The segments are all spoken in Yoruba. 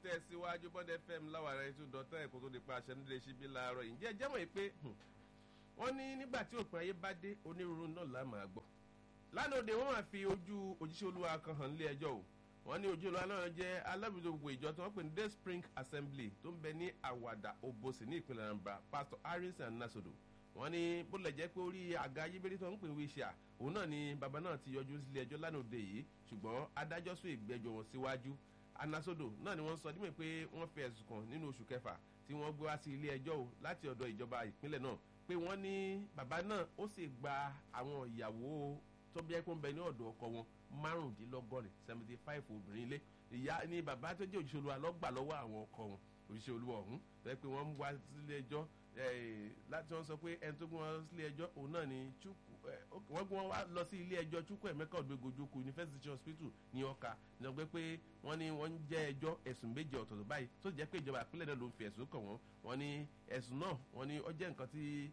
tẹ̀síwájú bond fm láwàárẹ̀ ètò dọ́tà ẹ̀kọ́ tó di pa aṣẹ nílé ṣíbí láàárọ̀ yìí ǹjẹ́ jẹ́mọ̀ yìí pé wọ́n ní nígbà tí òpin ayé bá dé onírúurú náà là máa gbọ́ lánàá òde wọ́n máa fi ojú òjíṣẹ́ olúwa kan hàn nílé ẹjọ́ o wọ́n ní ojú olúwa náà jẹ́ alábìdó gbogbo ìjọ tí wọ́n pè ní day spring assembly tó ń bẹ ní àwàdà òbòsì ní ìpínlẹ̀ anambra pastor harrison nasodo wọ́n ní bó lẹ̀ jẹ́ pé orí àga ayébẹ́rẹ́ tó ń pè wíṣà òun náà ni bàbá náà ti yọjú sílé ẹjọ́ lánàá òde yìí ṣùgbọ́n adájọ́ sún ìgbẹ́jọ́ wọn síwájú anasodo náà ni wọ́n sọ dímọ̀ pé wọ́n fi ẹ̀sùn kàn nínú oṣù kẹfà tí wọ́n gbé wá sí ilé ẹjọ́ o láti ọ̀dọ̀ ìjọba ìpínlẹ̀ náà pé wọ́n ní bàbá náà ó sì gba àwọn ìyàwó tó bí ẹkún bẹ ní ọ̀dọ̀ ọkọ wọn márùndínlọ́gọ́rin seventy five obìnrin ilé ìyá ni bàbá tó jẹ́ òṣìṣẹ́ olúwa lọ́gbà lọ́wọ́ àwọn ọkọ wọn òṣìṣẹ́ olúwa ọ̀hún fẹ́ pé wọ́n wá sílé ẹjọ́ láti wọ́n sọ pé ẹni tó gbé wọn sílé ẹjọ́ òun náà ni chukwu wọ́n gbé wọn wá lọ sí ilé ẹjọ́ chukwu emeka odogbojoku university hospital ní ọkà ní ọgbẹ́ pé wọ́n ní wọ́n ń jẹ́ ẹjọ́ ẹ̀sùn méje ọ̀tọ̀ọ̀tọ̀ báyìí tó jẹ́ pé ìjọba ìpínlẹ̀ náà ló ń fi ẹ̀sùn kàn wọ́n wọ́n ní ẹ̀sùn náà wọ́n ní ó jẹ́ nǹkan tí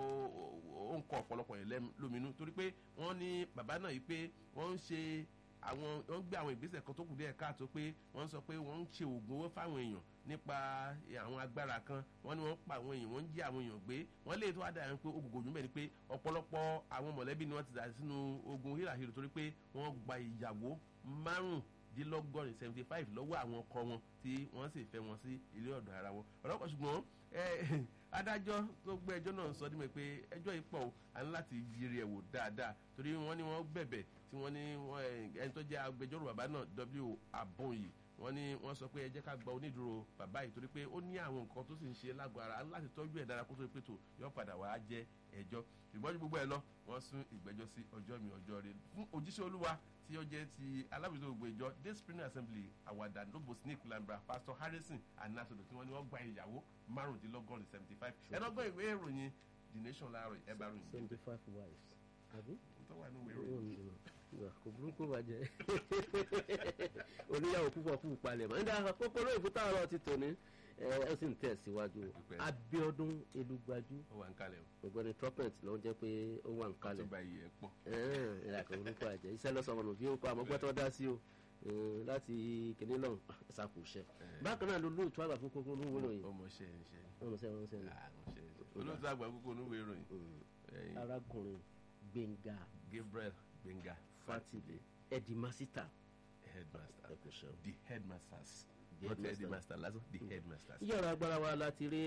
ó ń kọ ọ̀pọ̀lọpọ̀ yẹn lóminú torí pé wọ́n ní bàbá náà yìí pé wọ́n ń ṣe àwọn wọ́n gbé àwọn ìgbésẹ̀ kan tó kù díẹ̀ káàtó pé wọ́n sọ pé wọ́n ń ṣe oògùn owó fáwọn èèyàn nípa àwọn agbára kan wọ́n ní wọ́n pa àwọn èèyàn wọ́n ń jí àwọn èèyàn gbé wọ́n lè tó wá dà pé ogun gòjú mẹ́rin pé ọ̀pọ̀lọpọ̀ àwọn mọ̀lẹ́bí ni wọ́n ti dà sínú ogun híràhírò torí pé wọ́n gba ìyàwó márùndínlọ́gọ́rin seventy five lọ́wọ́ àwọn ọkọ wọn tí wọ́n sì fẹ́ wọn sí ilé ọ̀dọ̀ ara wọn ọ̀rọ̀pọ̀ ṣùgbọ́n adájọ́ tó gbé ẹjọ́ náà sọ dímọ̀ pé ẹjọ́ yìí pọ̀ à ń láti yiri ẹ̀ wò dáadáa torí wọ́n ní wọ́n bẹ̀bẹ̀ tí wọ́n ní ẹni tó jẹ́ agbẹjọ́rò bàbá náà w abọ́nyì wọ́n ní wọ́n sọ pé ẹ jẹ́ ká gba onídùúró bàbá yìí torí pé ó ní àwọn nǹkan tó sì ń ṣe lágọ̀ọ́ ara láti tọ́jú ẹ̀ dára kó tó pé tó yọ padà wá jẹ́ ẹjọ́ ṣùgbọ́n ju gbogbo ẹ lọ wọ́n sún ìgbẹ́jọ́ sí ọjọ́ mi ọjọ́ rẹ fún òjíṣẹ́ olúwa tí ó jẹ́ ti alábòjútó gbogbo ìjọ day spring assembly àwàdà nobo snake lambra pastor harrison anasodo tí wọ́n ní wọ́n gba ìyàwó márùndínlọ́gọ́rin seventy five ẹ̀dọ́gbọ́n ìwé ìròyìn the nation láàárọ̀ ẹ̀ bá ròyìn. seventy five wives àbí. tó wà ní ìwé ìròyìn kò burúkú bàjẹ́ oníyàwó púpọ̀ fún ìpalẹ̀ mọ́ nígbà kókó lóyún fún táwọn ọ̀rọ̀ ti tòní ẹ sì ń tẹ̀síwájú abiodun elugbaju ó wà ń kalẹ̀ o. ògbẹ́ni trumpet ló ń jẹ́ pé ó wà ń kalẹ̀ tó bá yìí ẹ̀ pọ̀. ìlà kò burúkú bàjẹ́ iṣẹ́ lọ́sọ̀rọ̀ nù bí ó kọ́ àmọ́ gbọ́tọ́ dá sí o láti kìnní lọ́n ṣàkóṣe bákan náà ló lóòótọ́ àgbà fún kókó olúwo ròyìn ọmọ ṣe ń ṣe ọmọ ṣe ọmọ ṣe ni olóòótọ́ àgbà kókó olúwo ìròyìn. arákùnrin gbẹ̀ngà gabriel gbẹ̀ngà fatile edimasita headmaster ẹkùnṣẹ́ the headmasters The not the headmaster. headmaster lásán the headmasters. yíyọ̀rọ̀ agbára wa láti rí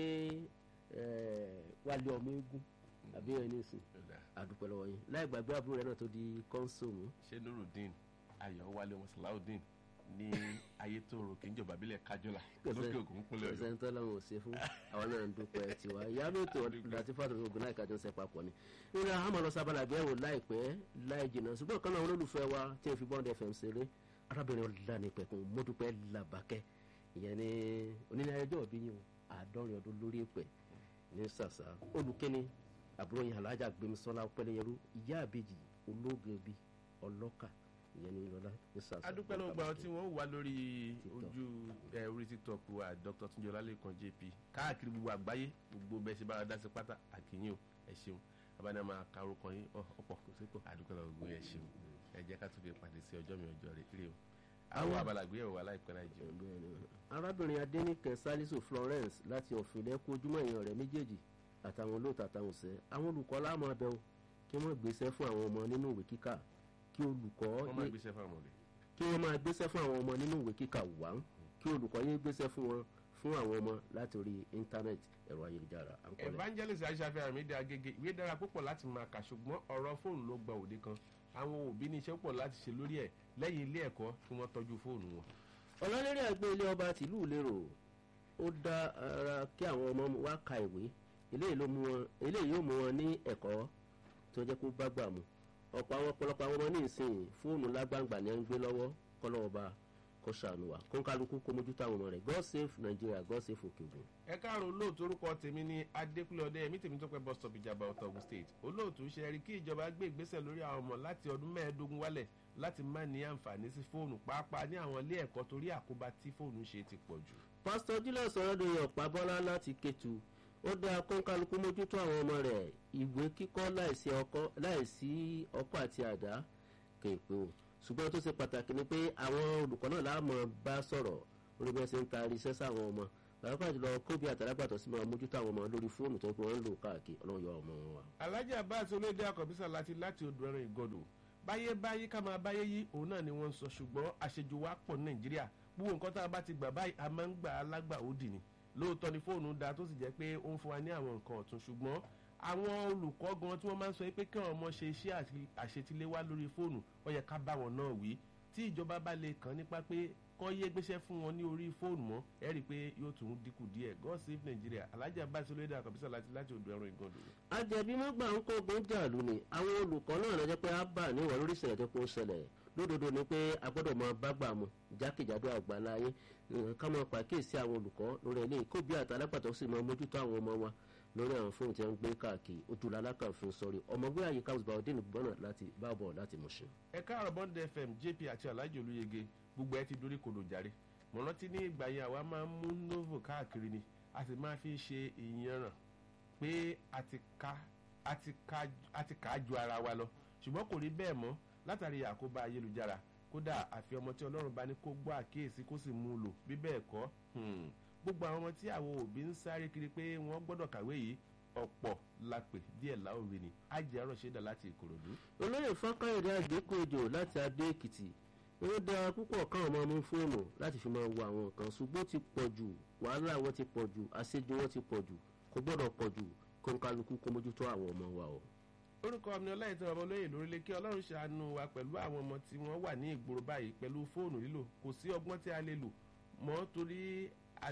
wálé ọmọ eégún àbí ẹni ìsìn àdúpẹ́ lọ́wọ́ yín láì gbàgbé àbúrò rẹ̀ náà tó di kọ́ńsóòmù ṣé nurudeen ayọ̀wálé wọn sàláùdín ní ayétòrò kìíjọba bílẹ̀ kájọ́là lókè ògùn kúnlẹ̀ ọ̀yọ́. sẹ́ńtọ́ làwọn ò ṣe fún àwọn náà ń dúpẹ́ tiwa ìyá lóòótọ́ láti fàtọ̀ ogun láì kájọ́ ń ṣe papọ̀ ni. nínú àmọ́ lọ sábàlá gbẹ́wò láìpẹ́ láì jìnnà ṣùgbọ́n kan náà olólùfẹ́ wa tí n fi bọ́ǹdì fm ṣeré arábìnrin ọ̀lànìpẹ̀kùn mọ́dúpẹ́ làbàkẹ́ ìyẹn ní onílẹ̀ ẹjọ́ òbí yìí àádọ́rin ọdún lórí èpẹ̀ ní sàṣà olùkẹ́ni àbúrò yẹn alájà gbẹmísọ́lá pẹ́lẹ́yẹrú ìyá àbèjì olóògbé bíi ọlọ́kà ìyẹn ní lọ́lá ní sàṣà. adúpẹ́ ló gba àwọn tí wọ́n wà lórí TikTok. ojú ẹ orí tiktok wa dr tunjọ lálẹ́kan jp káàkiri gbogbo àgbáyé gbogbo bẹ́ẹ̀ ṣe bára dá sí pátá àkìyìn o ẹ ṣeun abáná máa ka orúkọ yín ọ, ọ̀pọ̀ kò sí pọ̀ adúpẹ́ lọ́wọ́ gbogbo yẹn ṣeun ẹ jẹ́ ká tún fi pàdé sí ọjọ́ mi ọjọ́ rẹ̀ ire o àwọn abalagbé ẹ̀wọ̀ aláìpẹ́ láì jẹun. Bẹ́ẹ̀ni. arábìnrin adẹnìkẹ salisu florence láti ọ̀fìnlẹ̀ kó ojúmọ́ èèyàn rẹ̀ méjèèjì àtàwọn olóòtú àtàwọn òṣẹ́ àwọn olùkọ́ láàmú abẹ́ o kí wọ́n gbéṣẹ́ fún àwọn ọmọ nínú ìwé kíkà kí olùkọ́ wọ́n máa yé- gbéṣẹ́ fún àwọn ọ̀rẹ́. kí wọ́n máa gbéṣẹ́ fún àwọn ọmọ nínú ìwé kíkà wá kí olùkọ́ yé gbéṣẹ́ fún wọn fún àwọn ọmọ láti orí íńtánẹ́ẹ̀tì ẹ̀rọ ayélujára à ń kọ́lẹ̀. evangelist aishafi amide agege ìwé dára púpọ̀ láti máa kà ṣùgbọ́n ọ̀rọ̀ fóònù ló gba òde kan àwọn òbí ní iṣẹ́ pọ̀ láti ṣe lórí ẹ̀ lẹ́yìn ilé ẹ̀kọ́ kí wọ́n tọ́jú fóònù wọn. ọlọ́lérí àgbẹ̀ ilé ọba tìlú lérò ó dá ara kí àwọn ọmọ wa ka ìwé eléyìí ló mú wọn eléyìí yóò mú wọn ní ẹ̀kọ́ tó jẹ́ kó bá gbà mú ọ̀pọ̀ àwọn ọ̀pọ̀lọpọ̀ àwọn ọmọ ní ìsìn fóònù lágbàǹgbà ni ẹ ń gbé lọ́wọ́ kọ́lọ́ọ̀ba kó ṣàánú wa kó ń kálukú kó mójútó àwọn ọmọ rẹ̀ god save nigeria god save òkè ògùn. ẹ káàárọ̀ olóòtú orúkọ tèmi ní adékúnlé ọdẹ ẹ̀mí tèmi tó pẹ́ bus stop ìjàmbá ọ̀tọ̀ ogun state olóòtú ṣe rí kí ìjọba gbé ìgbésẹ̀ lórí àwọn ọmọ láti ọdún mẹ́ẹ̀ẹ́dógún wálẹ̀ láti má ní àǹfààní sí fóònù pàápàá ní àwọn ilé ẹ̀kọ́ torí àkóbá tí fóònù ṣe ti pọ̀ jù. pásítọ̀ julius ọ̀rọ̀dọ̀yìn ọ̀pá bọ́lá láti kétu ó dá kọ́ńkálukú mójútó àwọn ọmọ rẹ̀ ìwé kíkọ́ láìsí ọkọ́ láìsí ọkọ́ àti àdá kéèpé o ṣùgbọ́n tó ṣe pàtàkì ni pé àwọn olùkọ́ náà láàmú bá sọ̀rọ̀ lórí bí wọ́n ṣe ń taari iṣẹ́ sáwọn ọmọ pàápàá jùlọ kóbi àtàlágbàtọ̀ sí máa mójútó àwọn ọmọ lórí fóònù tó pé wọ́n ń lò káàkiri ọlọ́run yọ ọmọ wọn wá. alhaji abbas olóde akọbísà láti láti odò ẹran ìgọdọ báyé báyé ká máa báyé yí òun náà ni wọ́n ń sọ ṣùgbọ́n àṣejù wa pọ̀ ní nàìjíríà gbogbo nǹkan tá a bá ti gbà báyìí a máa ń gbà á lágbà òdì ni lóòótọ́ ni fóònù da tó sì jẹ́ pé ó ń fún wa ní àwọn nǹkan ọ̀tún ṣùgbọ́n àwọn olùkọ́ gan tí wọ́n máa ń sọ pé kí àwọn ọmọ ṣe iṣẹ́ àṣetiléwá lórí fóònù ó yẹ ká bá wọn náà wí tí ìjọba bá lè kàn nípa pé kọ́ yé gbéṣẹ́ fún wọn ní orí fóònù mọ́ ẹ rí i pé yóò tún dínkù díẹ̀ god save nigeria alhaji abbas olóyèdè àkàbísà láti láti odò ẹran ìgànnì. àjẹbí mọ́gbà ń kó ogun jàlú ni àwọn olùkọ́ náà lọ́jọ́ pé á bà níwọ̀n lórí ìṣẹ̀lẹ̀ tó kó ṣẹlẹ̀ lódodo ni pé a gbọ́dọ̀ máa bá gbà mu jákèjádò àgbáláyé ká máa pàkíyèsí àwọn olùkọ́ lórí ilé kó bí àtàlápàtọ́ sì máa mójútó àwọn ọmọ wa lórí àwọn fóònù tí wọ́n ń gbé káàkiri ojúlá alákànfin sọrí ọmọgbé àyíká ọ̀sùnbàwọ̀dé nìgbọ́nà láti bábọ̀ láti mọ̀ṣẹ́. ẹ káàrọ̀ bond fm jp àti alhaji olúyege gbogbo ẹ ti dorí kodò jàre mo rántí ní ìgbà yẹn àwa máa ń mú novo káàkiri ni a sì máa fi ṣe ìyanràn pé a ti ká a ti ká a ti kà á ju ara wa lọ ṣùgbọ́n kò rí bẹ́ẹ̀ mọ́ látàrí àkóbá ayélujára kódà àfi ọmọ tí ọlọ́run bá ní kó gbọ́ àkíyèsí kó sì mú un lò bí bẹ́ẹ̀ kọ́ gbogbo àwọn ọmọ tí àwọn òbí ń sáré kiri pé wọ́n gbọ́dọ̀ kàwé yìí ọ̀pọ̀ la pè díẹ̀ láòrè ni ajẹ́ ọ̀rọ̀ ṣẹ́dá láti ìkòròdú. olóyè fákáyọ̀dé àgbékòjò láti adó èkìtì ó dára púpọ̀ káwọn máa mú fóònù láti fi máa wo àwọn nǹkan ṣùgbọ́n ti pọ̀ jù wàhálà wọn ti pọ̀ jù àṣejù wọn ti pọ̀ jù kò gbọ́dọ̀ pọ̀ jù kó ń kálukú kó mójútó àwọn ọmọ wa o. orúkọ mi ọláyè tó ọmọ olóyè lórílẹ̀ kí ọlọ́run ṣàánú wa pẹ̀lú àwọn ọmọ tí wọ́n wà ní ìgboro báyìí pẹ̀lú fóònù lílò kò sí ọgbọ́n tí a lè lò mọ́ torí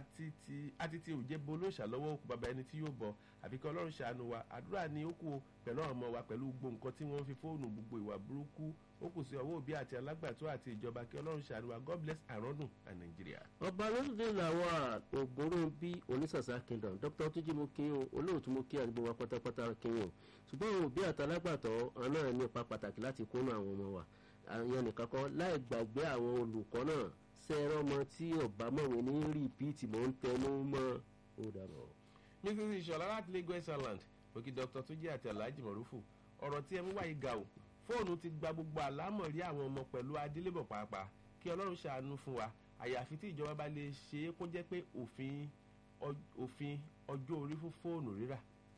àti ti òjẹ́ bo olóòṣà lọ́wọ́ òkú bàbá ẹni tí yóò bọ̀ àfi kí ọlọ́run ṣàánú wa àdúrà ni ó kù pẹ̀lú àwọn ọmọ wa pẹ̀lú gbogbo nǹkan tí wọ́n fi fóònù gbogbo ìwà burúkú ó kù sí ọwọ́ òbí àti alágbàtọ́ àti ìjọba kí ọlọ́run ṣàánú wa god bless àrọ́dùn à nàìjíríà. ọba lóṣùdé làwọn ògbóró bí onísàsá kingdom dr tuji mo kí o olóòtú mo kí àdúgbò wa pátápátá kí o ṣùgbọ́n àwọn òbí àti alágbàtọ́ náà ní ipa pàtàkì láti kónú àwọn ọmọ wa àyàn nìkan kọ́ láì gbàgbé àwọn olùkọ́ náà sẹ́ẹ̀rọ ọmọ tí ọba mọ̀wé ní rìpíìtì mọ̀ ń tẹnu mọ́ ó dàbọ̀. mrs ìṣọ̀lá láti lagos island òkè dr tuji àti alhaji mọ̀rúfù ọ̀rọ̀ tí ẹ mú wáyé ga o fóònù ti gba gbogbo àlámọ̀rí àwọn ọmọ pẹ̀lú adélébọ̀ pàápàá kí ọlọ́run ṣàánú fún wa àyàfi tí ìjọba bá lè ṣe é kó jẹ́ pé òfin òfin ọjọ́ orí fún fóònù rírà.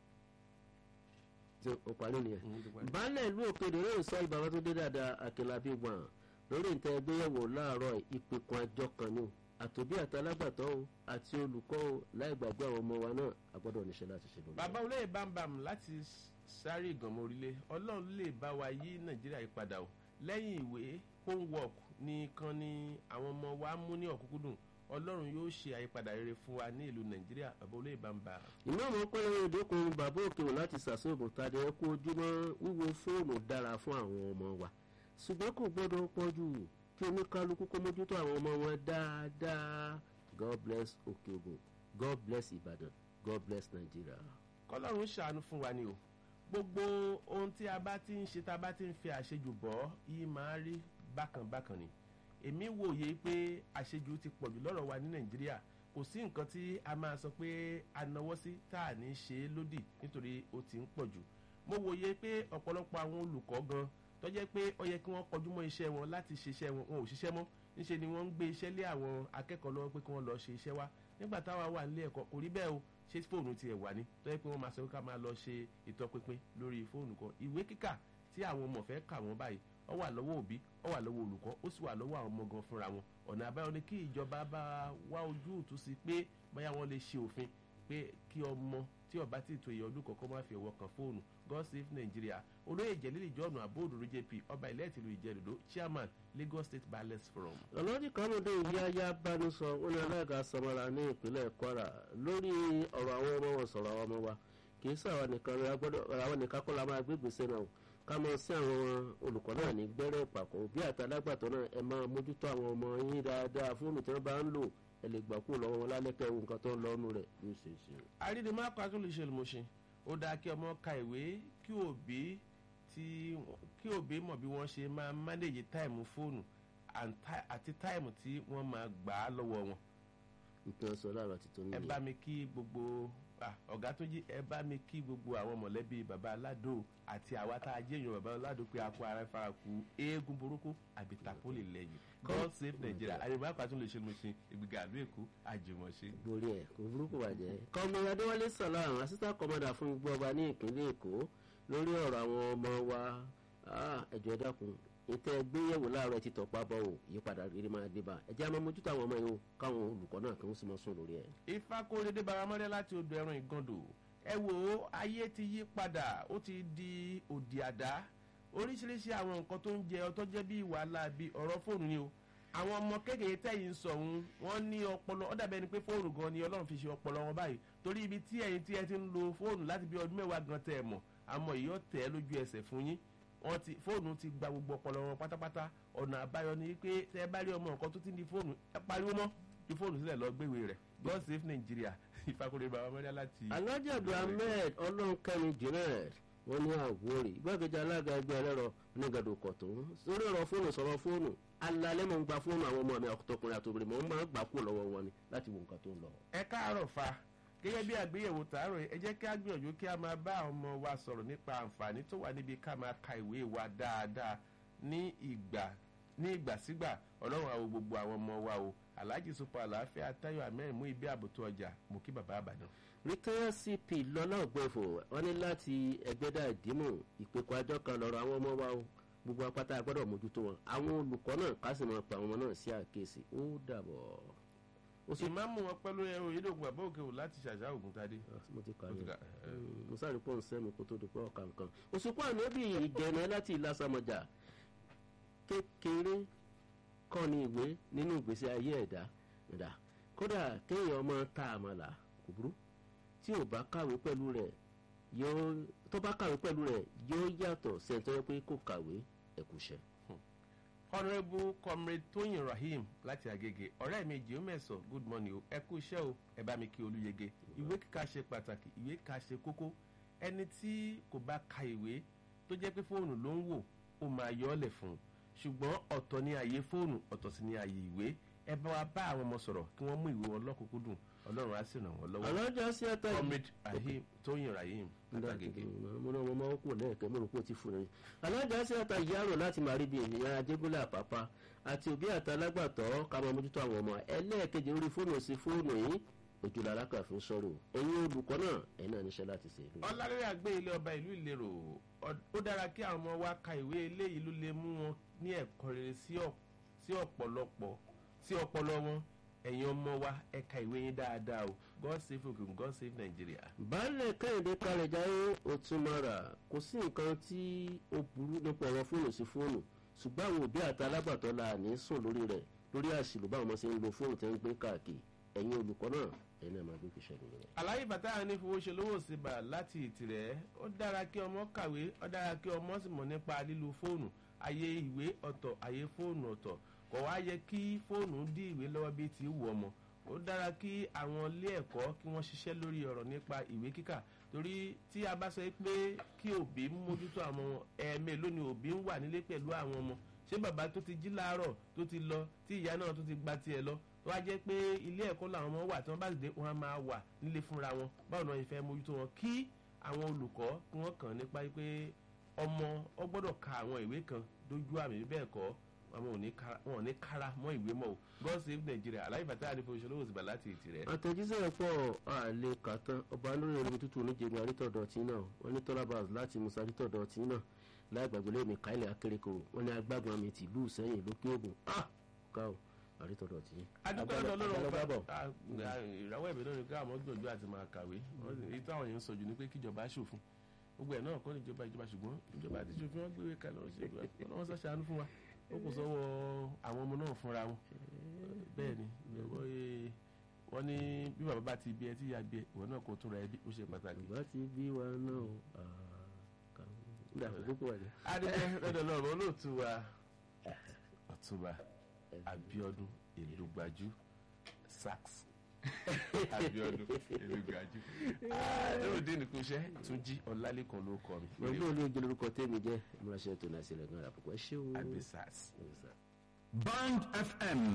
ó parí nìyẹn baálé ìlú òkèdè yóò sọ ìbáwá tó dé dáadáa àkìlábí gbọ̀n lórí ìtẹ́ ẹgbéyẹ̀wò láàárọ̀ ìpẹ̀kun àjọ kan ní o àtòbí àtàlágbàtọ́ o àti olùkọ́ o láì gbàgbé àwọn ọmọ wa náà a gbọ́dọ̀ níṣẹ́ láti ṣe lórí. bàbá olóyè bámbam láti sáré ìgànmọ́ orílẹ̀ ọlọ́run lè bá wa yí nàìjíríà yìí padà o lẹ́yìn ìwé homework nìkan ni àwọn ọmọ wa mú ní ọ̀kúnkúndùn ọlọ́run yóò ṣe àyípadà rere fún wa ní ìlú nàìjíríà bàbá olóyè bámbam. ìmọ̀ ọmọ pẹ́lú ìdókòwò bàbá òkè wò láti sàṣọ́ọ̀bù tàdé ẹkú ojúmọ́ wíwo fóònù dára fún àwọn ọmọ wa ṣùgbọ́n kò gbọ́dọ̀ pọ̀jù kí oníkálukú kó mójútó àwọn ọmọ wọn dáadáa god bless òkè ògùn god bless ìbàdàn god bless nàìjíríà. kọlọ́run ṣàánú fún wa ni o gbogbo ohun tí a bá ti ń ṣe tá a bá ti ń fi àṣejù bọ́ yìí máa rí bákan bákan ni èmi wòye pé àṣejù ti pọ̀jù lọ́rọ̀ wa ní nàìjíríà kò sí nǹkan tí a máa sọ pé a náwó sí tá a ní ṣe é lódì nítorí ó ti ń pọ̀jù mo wòye pé ọ̀pọ̀lọpọ̀ àwọn olùkọ́ gan tó jẹ́ pé ó yẹ kí wọ́n kọjú mọ́ iṣẹ́ wọn láti ṣiṣẹ́ wọn wọn ò ṣiṣẹ́ mọ́ níṣẹ́ ni wọ́n ń gbé iṣẹ́ lé àwọn akẹ́kọ̀ọ́ lọ́wọ́ pé kí wọ́n lọ ṣe iṣẹ́ wa nígbà táwa wà nílé ẹ̀kọ́ kò rí bẹ́ẹ̀ o ṣé fóònù tiẹ̀ wà ní tó yẹ pé wọ́n máa sọ ká máa lọ ṣe ìtọpinpin lórí fóònù kan ìwé kíkà tí àwọn ọmọ fẹ́ kà wọ́n báyìí ó wà lọ́wọ́ òbí ó wà lọ́wọ́ olùkọ́ ó sì wà lọ́wọ́ àwọn ọmọ gan fúnra wọn ọ̀nà àbáyọ ni kí ìjọba bá wá ojú òtún sí pé bóyá wọ́n lè ṣe òfin pé kí ọmọ tí ọba tí ìtò ìyá ọdún kọ̀ọ̀kan máa fi ọwọ́ kan fóònù god save nigeria olóyè jẹ̀lílì jọ́ọ̀nù àbóòdùrú jp ọba ilẹ̀ tìlú ìjẹ́rìndó chairman lagos state balance forum. ọlọ́dún kanúdé yáyá bánú sọ ó ní alága samara ní ìpínlẹ̀ kwara lórí ọ̀rọ̀ àwọn ọmọ wọn sọ̀rọ̀ àwọn ọmọ wa kì í sàwọn nìkan rẹ agbọ́dọ̀ àwọn nìkan kọ́ la máa gbé gbèsè náà ká mọ sí àwọn olùkọ́ náà ní gbẹ́rẹ́ ìpàkọ́ òbí àtàlágbàtọ́ náà ẹ máa mójútó àwọn ọmọ yín dáadáa fóònù tí wọ́n bá ń lò ẹ lè gbà kúrò lọ́wọ́ wọn lálẹ́kẹ́ ewu nǹkan tó ń lọ́nu rẹ̀ ní ìṣesí. àrídìmọ́ akọ́tún lè ṣe olùmọ̀ṣẹ́ ó dáa kí ọmọ ka ìwé kí òbí tí kí òbí mọ̀ bí wọ́n ṣe máa mánéjì táìmù fóònù àti táìmù tí wọ́n máa gbà á lọ́wọ́ wọn nǹkan sọ láàárọ̀ àti tó ẹ nílé bá mi kí gbogbo ah, ọ̀gá tó jí ẹ bá mi kí gbogbo àwọn mọ̀lẹ́bí baba aládò àti àwa tá a jẹ́ èèyàn baba aládò pé a kó ara fara ku eégún burúkú àbí tapoli lẹ́yìn god save nigeria àyèmọ́ àpàtún lè ṣe mo ṣe ìgbìgà àlú èkó àjùmọ̀ṣe. borí ẹ kò burúkú bàjẹ́. kọ́mi adéwálé sàlám assistant commander fún gbogbo ọba ní ìpínlẹ̀ èkó lórí ọ̀rọ̀ àwọn ọmọ wa Ah, ẹjọ́ ẹ dákun ìtẹ́ gbéyẹ̀wò láàárọ̀ ti tọ̀pá bọ̀ ò ìyípadà rere máa dé bá ẹjẹ́ àmọ́ mójútó àwọn ọmọ yìí o káwọn olùkọ́ náà kí wọ́n sì mọ́ sùn lórí ẹ̀. ifá kó dédé baramọ́lẹ́ láti odò ẹran ìgàndò ẹ wò ó ayé ti yí padà ó ti di òdì àdá oríṣiríṣi àwọn nǹkan tó ń jẹ ọtọ́ jẹ́ bí wàhálà bí ọ̀rọ̀ fóònù ni o àwọn ọmọ kékeré tẹ̀yìn ń sọ̀hún wọ́n ní ọpọlọ ó dàbẹ́ ni pé fóònù gan ni ọlọ́run fi ṣe ọpọlọ wọn báyìí torí ibi tí ẹ̀yin tí ẹ ti ń lo fóònù láti bí ọdún mẹ́wàá gan tẹ̀ ẹ̀ mọ̀ àmọ́ ìyọ́ tẹ̀ ẹ́ lójú ẹsẹ̀ fún yín wọ́n ti fóònù ti gba gbogbo ọpọlọ wọn pátápátá ọ̀nà àbáyọ ni pé tẹ́ ẹ bá rí ọmọ nǹkan tó ti ń di fóònù ẹ pariwo mọ́ ju fóònù sílẹ̀ lọ gbéwé rẹ̀ god save nigeria ìfakúrẹ́ bàbá mẹ́rẹ́ láti. alhaji abdulhamid ọlọ́nkẹ́mi junaid wọ́n ní àwòrì igbákejì alága ẹgbẹ́ ẹlẹ́rọ onígàdò kọ̀tún sórí ọ̀rọ̀ fóònù sọ̀rọ̀ fóònù alalẹ́ mọ̀ ń gba fóònù àwọn ọmọ mi ọkùnrin àtòbìnrin mọ̀ ń máa ń gbà kú lọ́wọ́ wọn ni láti wo nǹkan tó ń lọ. ẹ káàárọ̀ fa gẹ́gẹ́ bí àgbéyẹ̀wò tààrọ̀ yìí, ẹ jẹ́ kí á gbìyànjú kí a máa bá àwọn ọmọ wa sọ̀rọ̀ nípa àǹfààní tó wà níbi ká máa ka ìwé wa dáadáa ní ìgbà ní ìgbàsígbà ọlọ́run àwọn gbogbo àwọn ọmọ wa o alhaji super àlàáfíà tayo ahmed mú ibi àbùtù ọjà mú kí bàbá àbàdàn. rìtẹ́yà cp lọ́lá ògbẹ́fọ̀ wọ́n ní láti ẹgbẹ́dà ìdímọ̀ ìpẹ́kọ̀ àjọ kan lọ́rọ̀ àwọn ọmọ wa o gbogbo apáta gbọ́dọ̀ mójútó wọn àwọn olùkọ́ náà ká sì máa pa àwọn ọmọ náà sí àkíyèsí ó dàbọ̀. ó sì ìmáàmù wọn pẹ̀lú ẹ̀rọ ìdókun bàbá òkè wò láti ṣàṣà ògùn tadé. mo ti kà Mo ti yẹn kà, ẹ. mo sáré pọ̀ ń sẹ́mi kó tó di pé ọ̀ka nǹkan òṣùpá ànábì ìgẹ̀nà láti ìlàsàmọ̀jà kékeré kọ́ ni ìwé nínú ìgbésí ayé ẹ̀dá ẹ̀dá kódà kéèyàn ọmọ tá a mọ̀ là kò burú tí ò bá kàwé pẹ̀lú rẹ̀ yóò tó bá kàwé pẹ̀lú rẹ̀ yóò yàtọ̀ sẹ́ńtọ́ yẹ pé kò kàwé ẹ̀kúṣẹ́. honourable comrade tóyìn rahim láti agege ọ̀rẹ́ mi jẹ́ mẹ́sàn good morning o ẹ kú iṣẹ́ o ẹ bá mi kí olúyege ìwé kíkà ṣe pàtàkì ìwé kíkà ṣe kókó ẹni tí kò bá ka ìwé tó jẹ́ pé fóònù ló ń wò ó máa yọ ọ́ lẹ̀ fún un ṣùgbọ́n ọ̀tọ̀ ni àyè fóònù ọ̀tọ̀ sì ni àyè ìwé ẹ bá wa bá àwọn ọmọ sọ̀rọ̀ kí wọ́n mú ìwé wọn lọ́kùnkúndùn ọlọ́run á sì ràn wọ́n lọ́wọ́ alájà sí ẹ̀ta yìí. comrade rahim tóyìn rahim látàgègè. mo náà mo máa ń kú lẹ́ẹ̀kẹ́ mo rò pé ó ti fún un. alájà sí ẹ̀ta yàrá láti máa rí bí ènìyàn ajégúnlẹ̀ àpápá àti òbí àtàlágbàtọ́ ká máa mójútó àwọn ọmọ ẹlẹ́ẹ̀kejì orí fóònù sí fóònù yìí ojúlọ alákàfin sọ̀rọ̀ ẹ̀yin olùkọ́ náà ẹ̀yin náà níṣẹ́ láti ṣe. ọlárẹ́rẹ́ àgbé ilé ọba ìlú ìlérò ọ- ó dára kí àwọn ọmọ wa ka ìwé eléyìí ló lè mú wọn ní ẹ̀kọ́ rere sí ọ̀- sí ọ̀pọ̀lọpọ̀ sí ọpọlọ wọn ẹ̀yin ọmọ wa ẹ ka ìwé yín dáadáa o god save ogun god save nigeria. baálẹ̀ kẹ́hìndé kalẹ̀ jáyé òtúmọ̀ra kò sí nǹkan tí ó burú nípa ọ̀rọ̀ fóònù sí fóònù ṣùgbọ́n àwọn òbí àti alágbàtọ́ la ní sùn lórí rẹ̀ lórí àṣìlò báwọn ọmọ ṣe ń lo fóònù tẹ́ ń gbé káàkiri ẹ̀yin olùkọ́ náà ẹ̀yin náà máa gbé kíṣẹ́ lórí rẹ̀. àlàyé bàtà ní fowó ṣe lówó síbà láti ìtìrẹ́ ó dára kí ọmọ kàwé ó dára kí ọmọ sì mọ̀ nípa lílo fóònù ayé ìwé ọ̀tọ̀ ayé fóònù ọ̀tọ̀ kò wá yẹ kí fóònù dí ìwé lọ́wọ́ bíi ti wù ọmọ ó dára kí àwọn ilé ẹ̀kọ́ kí wọ́n ṣiṣẹ́ lórí ọ̀rọ̀ nípa ìwé kíkà torí tí a bá sọ pé kí òbí mójútó àwọn ọmọ ẹ̀ẹ̀mẹ́ lónìí òbí ń wà nílé pẹ̀lú àwọn ọmọ ṣé bàbá tó ti jí láàárọ̀ tó ti lọ tí ìyá náà tó ti gba tiẹ̀ lọ tó wá jẹ́ pé ilé ẹ̀kọ́ làwọn ọmọ wà tí wọ́n bá sì dé wọn á máa wà nílé fúnra wọn báwo ni wọ́n fẹ́ mójútó wọn kí àwọn olùkọ́ kí wọ́n kàn nípa pé ọmọ ọ gbọ́dọ̀ ka àwọn ìwé kan dójú àmì bí bẹ́ẹ̀ kọ́ àwọn ò ní kára wọn ò ní kára mọ́ ìwé mọ́ o god save nigeria aláì bàtà àdìpọ̀ òṣèlú òsì láti ètì rẹ̀. àtẹ̀jíṣẹ́ pọ̀ àlè kàtán ọba lórí ẹni tútù oníjẹ̀mí arítọ̀dọ̀ tí náà wọ́n ní tọ́lábàs láti musa arítọ̀dọ̀ tí náà láì gbàgbé lẹ́mí káìlẹ̀ akérèkọ́rò wọ́n ní agbágun àmì tìlú sẹ́yìn lókè ògùn ah ká o arítọ̀dọ̀ tí. adúgbò ọ̀dọ̀ ọlọ́run Agbára- ọba ah, ìràwọ̀ ẹ̀bẹ̀ náà ni ká àmọ́ gbìyànjú àti máa kàwé Wọ́n sì- èyí táwọn yẹn ń sọ jù ni pé kíjọba ṣòfin gbogbo ẹ̀ náà kọ́ níjọba ìjọba ṣùgbọ́n ìjọba àti ṣòfin wọn gbé kalẹ̀ wọn ṣe wọn sọ ṣàánú fún wa ó kò sọ́wọ́ àwọn ọmọ náà fúnra wọn bẹ́ẹ̀ ni wọ́n, eh, wọ́n ní bí bàbá bá ti bí ẹ tí ìyá bí ẹ ìwọ náà kò tún ra ẹbí ó ṣe pàtàkì. ìgbà tí bí wa náà o nígbà àkókò wà ní. adúgbò lọ́dọ̀ lọ́rọ̀ olóòtú wa ọ̀túnba abiodun elugbajú sax abiodun elugbajú lóòdì nìkan iṣẹ́ tún jí ọlálẹ́kan ló kọ mi wọn bí olóòjì lórúkọ tèmi jẹ́ ìmúraṣẹ́ tó náà sílẹ̀ gan-an àpòkọ́ ṣé o. àbí sax. Yes, sir. Band FM